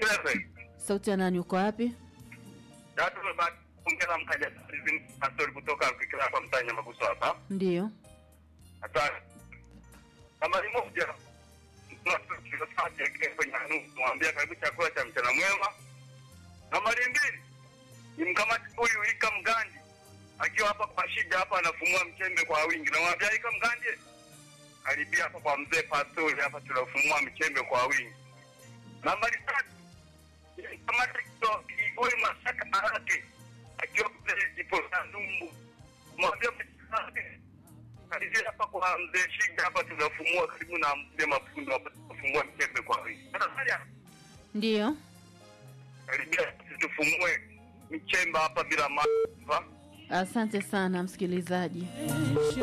Wewe. Sauti ya nani? Uko wapi? Tatu basi ongeza mkaja pastori kutoka kikira kwa mtanya maguso hapa. Ndiyo. Asante. Nambari moja. kwenye nusu mwambia karibu chakula cha mchana mwema. Nambari mbili ni mkamati huyu Ika Mgandi akiwa hapa kwa shida hapa anafumua mchembe kwa wingi. Namwambia Ika Mgandi karibia hapa kwa mzee Pastori hapa tunafumua mchembe kwa wingi. Nambari tatu ni mkamati huyu Masaka Arake akiwa kule Jiposa Numbu. Mwambia mzee karibia hapa kwa mzee Shida hapa tunafumua karibu na mzee Mafundo hapa tunafumua mchembe kwa wingi. Sasa Ndiyo. karibia tufumue michemba hapa bila maafa. Asante sana msikilizaji.